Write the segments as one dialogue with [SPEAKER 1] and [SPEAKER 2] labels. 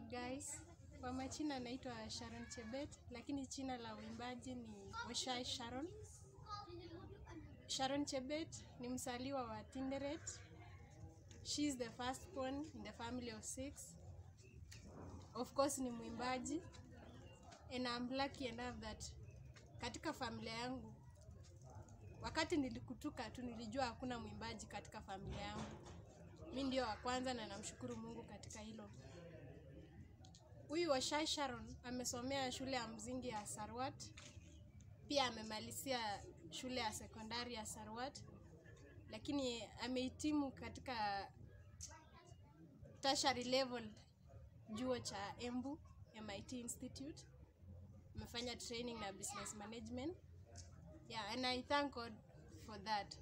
[SPEAKER 1] guys, kwa majina naitwa Sharon Chebet, lakini jina la uimbaji ni Oshai Sharon. Sharon Chebet ni msaliwa wa Tinderet. She is the firstborn in the family of six. Of course ni mwimbaji and I'm lucky enough that katika familia yangu wakati nilikutuka tu nilijua hakuna mwimbaji katika familia yangu. Mi ndio wa kwanza na namshukuru Mungu katika hilo. Huyu Oshai Sharon amesomea shule ya msingi ya Sarwat, pia amemalizia shule ya sekondari ya Sarwat, lakini amehitimu katika tertiary level juo cha Embu MIT Institute. Amefanya training na business management. Yeah, and I thank God for that.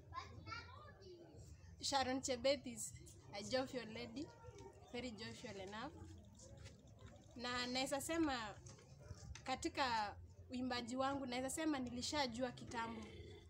[SPEAKER 1] Sharon Chebet is a jovial lady, very jovial enough. Na naweza sema katika uimbaji wangu naweza sema nilishajua kitambo.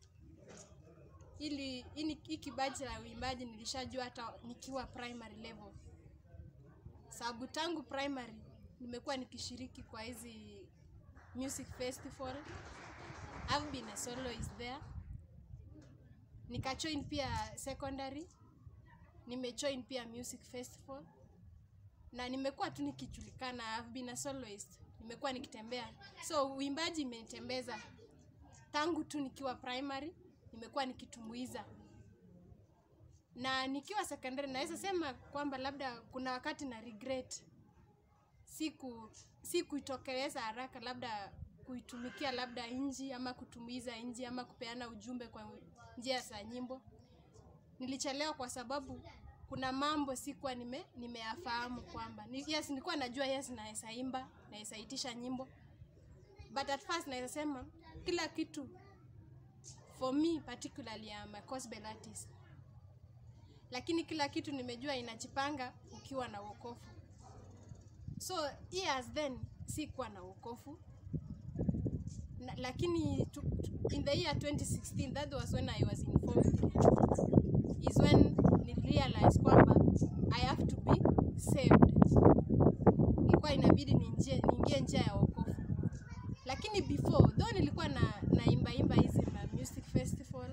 [SPEAKER 1] Ili hii hii kibaji la uimbaji nilishajua hata nikiwa primary level. Sababu tangu primary nimekuwa nikishiriki kwa hizi music festival. I've been a soloist there. Nikajoin pia secondary. Nimejoin pia music festival. Na nimekuwa tu nikijulikana, I've been a soloist. Nimekuwa nikitembea. So uimbaji imenitembeza. Tangu tu nikiwa primary, nimekuwa nikitumbuiza. Na nikiwa secondary naweza sema kwamba labda kuna wakati na regret siku si kuitokeleza haraka labda kuitumikia labda nji ama kutumbuiza nji ama kupeana ujumbe kwa njia za nyimbo. Nilichelewa kwa sababu kuna mambo sikuwa nime nimeyafahamu kwamba ni, yes nilikuwa najua yes naweza imba naweza itisha nyimbo but at first naweza sema kila kitu for me particularly I'm a gospel artist lakini kila kitu nimejua inajipanga ukiwa na wokovu so years then sikuwa na wokovu na, lakini tu, tu, in the year 2016 that was when I was in form 3 is when ni realize kwamba I have to be saved. Ilikuwa inabidi niingie niingie njia ya wokovu, lakini before though nilikuwa na naimba imba hizi ma music festival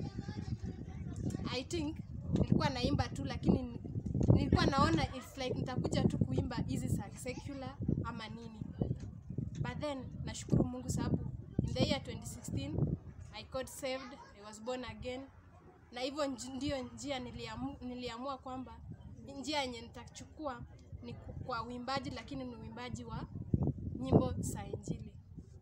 [SPEAKER 1] I think nilikuwa naimba tu, lakini nilikuwa naona it's like nitakuja tu kuimba hizi za secular ama nini, but then nashukuru Mungu sababu in the year 2016 I got saved, I was born again na hivyo nj- ndio njia niliamu, niliamua kwamba njia yenye nitachukua ni ku- kwa uimbaji, lakini ni uimbaji wa nyimbo za Injili.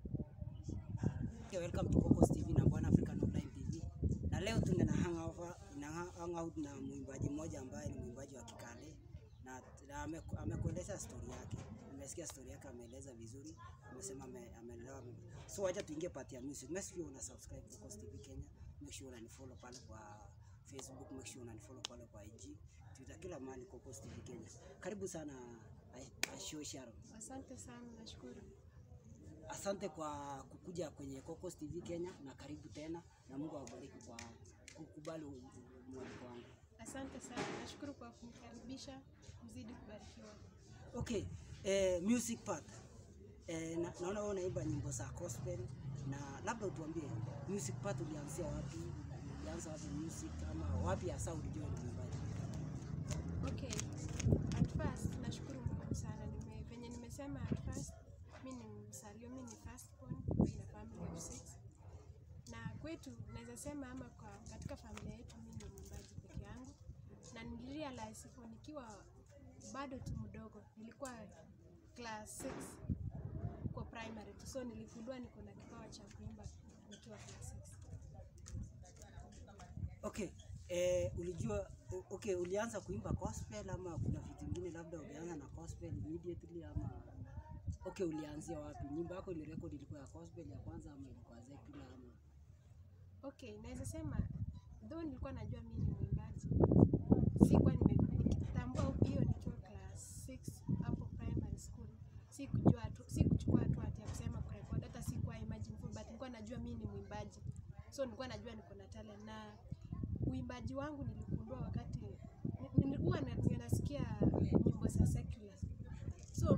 [SPEAKER 2] Okay, welcome to Cocos TV na Bwana African Online TV. Na leo tuna na hang over, na hang out na mwimbaji mmoja ambaye ni mwimbaji wa Kikale na, na ameku- amekueleza story yake. Nimesikia story yake ameeleza vizuri. Amesema ame- ameelewa. So wacha tuingie part ya music. Make sure una subscribe Cocos TV Kenya. Make sure unanifollow pale kwa Facebook, make sure unanifollow pale kwa IG, Twitter, kila mahali Cocos TV Kenya. Karibu sana Ashio Sharon.
[SPEAKER 1] Asante sana, nashukuru.
[SPEAKER 2] Asante kwa kukuja kwenye Cocos TV Kenya na karibu tena, na Mungu awabariki kwa kukubali u- u- mwaliko wangu.
[SPEAKER 1] Asante sana, nashukuru kwa kunikaribisha. Mzidi kubarikiwa.
[SPEAKER 2] Okay, eh, music part. Eh, na, naona wewe unaimba nyimbo za gospel na labda utuambie music part ulianzia wapi? Ulianza wapi music ama wapi hasa ulijua ni mwimbaji?
[SPEAKER 1] Okay, at first nashukuru Mungu sana. Nime, venye nimesema at first, mi ni msalio, mi ni firstborn in a family of six, na kwetu naweza sema ama kwa katika familia yetu mi ni mwimbaji peke yangu, na nilirealize hivyo nikiwa bado tu mdogo, nilikuwa class 6 kwa primary tu, so niligundua niko na kipawa cha kuimba nikiwa class 6.
[SPEAKER 2] Okay, eh, ulijua o- okay, ulianza kuimba gospel ama kuna vitu vingine labda ulianza na gospel immediately ama okay, ulianzia wapi? Nyimbo yako ile record ilikuwa ya gospel ya kwanza ama ilikuwa secular ama
[SPEAKER 1] Okay, naweza sema though nilikuwa najua mimi ni mwimbaji, sikuwa nime- nikitambua hiyo nikiwa class 6 hapo primary school. Sikujua tu, sikuchukua hatua ati ya kusema kurekodi, hata sikuwa imagine full, but nilikuwa najua mimi ni mwimbaji, so nilikuwa najua niko na talent, na uimbaji wangu niligundua wakati ni- nilikuwa na- nasikia nyimbo za secular, so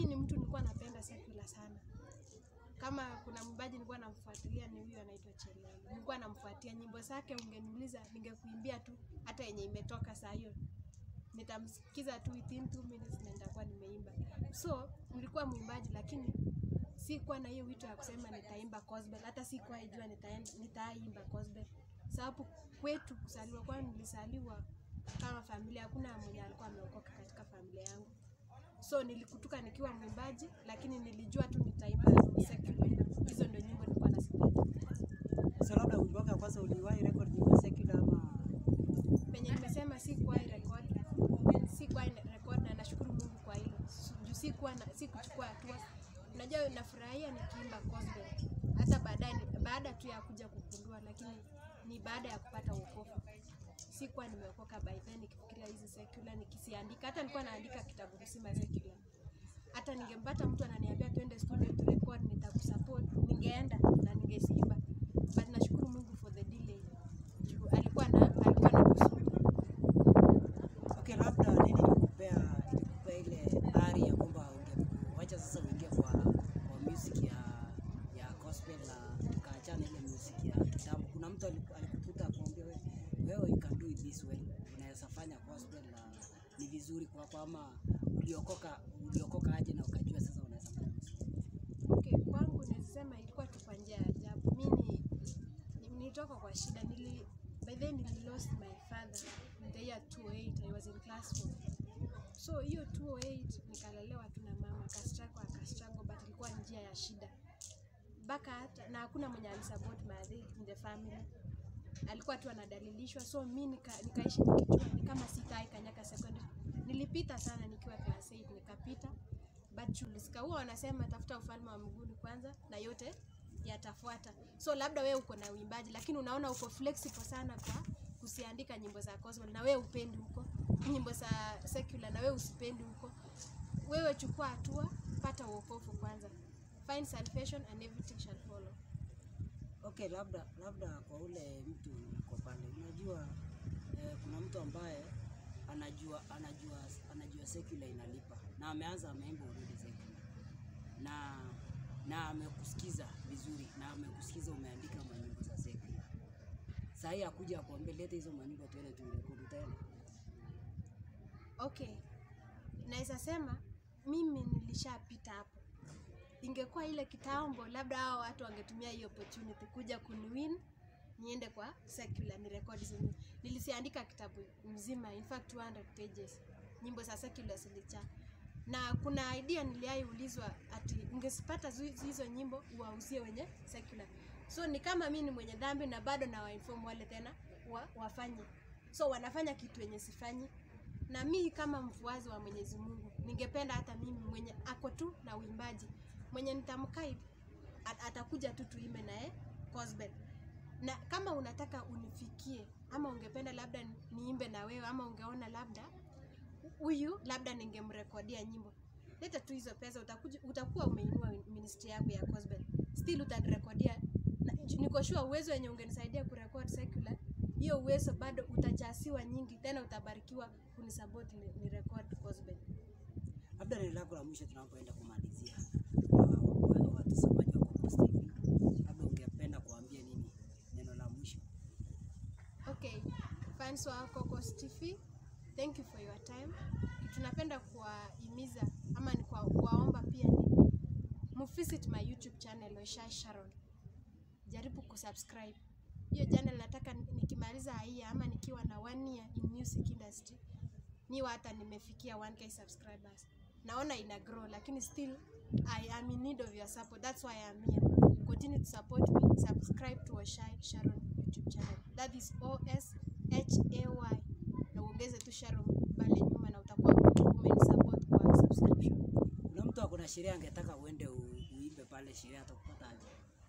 [SPEAKER 1] mi ni mtu nilikuwa napenda secular sana kama kuna mwimbaji nilikuwa namfuatilia ni huyu anaitwa Chelele. Nilikuwa namfuatia nyimbo zake, ungeniuliza ningekuimbia tu hata yenye imetoka saa hiyo, nitamsikiza tu within two minutes na nitakuwa nimeimba. So nilikuwa mwimbaji, lakini sikuwa na hiyo wito ya kusema nitaimba gospel, hata sikuwa ijua nitaen- nitaimba gospel, sababu kwetu kusaliwa kwani nilisaliwa kama familia, hakuna mwenye alikuwa ameokoka katika familia yangu so nilikutuka nikiwa mwimbaji lakini nilijua tu nitaimba secular. hizo ndio nyimbo nilikuwa nazipenda
[SPEAKER 2] So labda wimbo wako ya kwanza uliwahi record nyimbo secular ama
[SPEAKER 1] penye nimesema sikuwahi record sikuwahi record na nashukuru mungu kwa hilo Su- juu sikuwa na sikuchukua hatua unajua nafurahia nikiimba gospel hata baadaye ni- baada tu ya kuja kugundua lakini ni baada ya kupata wokovu sikuwa nimeokoka by then nikifikiria hizi secular nikisiandika hata nilikuwa naandika kitabu mzima secular hata ningempata mtu ananiambia twende studio tu record nitakusupport ningeenda na ningeziimba but nashukuru mungu for the delay juu alikuwa na alikuwa na kusudi
[SPEAKER 2] Okay, labda nini ilikupea ilikupea ile ari ya kwamba ungewacha sasa uingie kwa kwa music ya ya gospel na ukaachana ile music ya kitambo. Kuna mtu aliku- alikukuta akwambia wewe wewe you can do it this way, unaweza fanya gospel na ni vizuri kwako, ama uliokoka uliokoka aje na ukajua sasa unaweza fanya music?
[SPEAKER 1] Okay, kwangu nasema ilikuwa tu kwa njia ya ajabu. Mi ni- ni- nilitoka kwa shida. Nili, by then nili lost my father in the year 2008. I was in class 4. So hiyo 2008 nikalelewa tu na mama, akastruggle akastruggle, but ilikuwa njia ya shida mpaka hata na hakuna mwenye alisupport my in the family alikuwa tu anadalilishwa so mi nika, nikaishi nikijua ni kama sitai kanyaka secondary nilipita sana nikiwa class 8 nikapita but chuliska huwa wanasema tafuta ufalme wa mbinguni kwanza na yote yatafuata so labda wewe uko na uimbaji lakini unaona uko flexible sana kwa kusiandika nyimbo za gospel na wewe upendi huko nyimbo za secular na wewe usipendi huko wewe chukua hatua pata uokovu kwanza find salvation and everything shall follow
[SPEAKER 2] Okay, labda labda kwa ule mtu uko pale, unajua eh, kuna mtu ambaye anajua anajua anajua secular inalipa na ameanza ameimba already secular na na amekusikiza vizuri na amekusikiza umeandika manyimbo za secular. Saa hii akuja akwambia leta hizo manyimbo tuende turekodi, utaenda?
[SPEAKER 1] okay naweza sema mimi nilishapita hapo ingekuwa ile kitambo labda hao watu wangetumia hiyo opportunity kuja kuniwin niende kwa secular ni record zenye nilisiandika kitabu mzima in fact 200 pages nyimbo za secular zilicha na kuna idea niliaiulizwa ati ungesipata zu- hizo nyimbo uwauzie wenye secular so ni kama mi ni mwenye dhambi na bado na wainform wale tena wa, wafanye so wanafanya kitu yenye sifanyi na mi kama mfuazi wa mwenyezi mungu ningependa hata mimi mwenye ako tu na uimbaji mwenye nitamkai at- atakuja tu tuime naye gospel na kama unataka unifikie ama ungependa labda ni- niimbe na wewe ama ungeona labda huyu labda ningemrekodia nyimbo leta tu hizo pesa utakuja, utakuwa umeinua ministry yako ya gospel still utanirekodia Na- niko sure uwezo wenye ungenisaidia kurekod secular hiyo uwezo bado utachasiwa nyingi tena utabarikiwa kunisupport ni, ni record gospel
[SPEAKER 2] Labda neno lako la mwisho tunapoenda kumalizia wa- wa- wa- watazamaji wa Coco TV, labda ungependa kuambia nini neno la mwisho?
[SPEAKER 1] Okay, fans wa Cocos TV, thank you for your time. Tunapenda kuwahimiza ama ni kwa- kuwaomba pia ni muvisit my YouTube channel Oshai Sharon. Jaribu kusubscribe. Hiyo channel nataka ni- nikimaliza hii ama nikiwa na one year in music industry niwa hata nimefikia 1k subscribers. Naona ina grow lakini still I am in need of your support. That's why I'm here. Continue to support me. Subscribe to Oshai Sharon YouTube channel. That is O S H A Y. Na uongeze tu Sharon pale nyuma na utakuwa umenisupport kwa subscription.
[SPEAKER 2] Kuna mtu ako na sherehe angetaka uende u- uimbe pale sherehe, atakupata aje?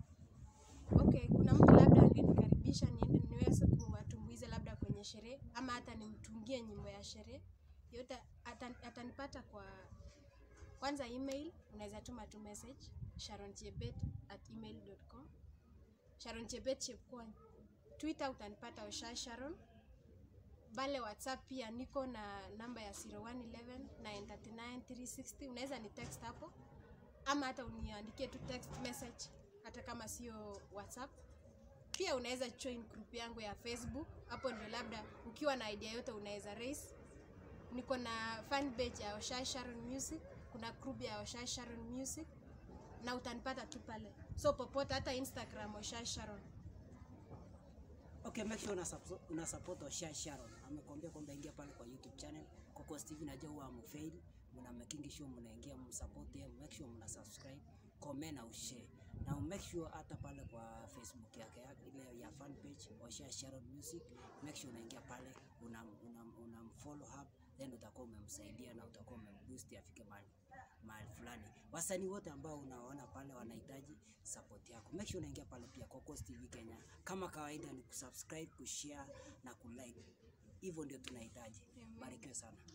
[SPEAKER 1] Okay, kuna mtu labda angenikaribisha niende niweze kuwatumbuiza labda kwenye sherehe ama hata nimtungie nyimbo ya sherehe yote, atan- atanipata kwa kwanza email, unaweza tuma tu message sharonchebet at email.com Sharon Chebet Chepkwony. Twitter utanipata Osha Sharon. pale whatsapp pia niko na namba ya 0111 939 360 unaweza ni text hapo ama hata uniandikie tu text message hata kama sio whatsapp pia unaweza join group yangu ya facebook hapo ndio labda ukiwa na idea yote unaweza raise niko na fan page ya Oshai Sharon Music kuna group ya Oshai Sharon Music na utanipata tu pale so popote hata instagram Oshai Sharon
[SPEAKER 2] Okay, make sure una support, una support Oshai Sharon. Amekwambia kwamba ingia pale kwa YouTube channel Coco Steve, najua huwa amufail, mna making sure mnaingia msupport yeye, make sure mna subscribe, comment na ushare. Na make sure hata pale kwa Facebook yake yake ile ya fan page Oshai Sharon Music, make sure unaingia pale una una, una follow up then utakuwa umemsaidia na utakuwa umemboost afike mahali mahali fulani. Wasanii wote ambao unaona pale wanahitaji support yako, make sure unaingia pale pia Coco TV Kenya. Kama kawaida ni kusubscribe, kushare na kulike, hivyo ndio tunahitaji.
[SPEAKER 1] Amen.
[SPEAKER 2] Barikiwe sana.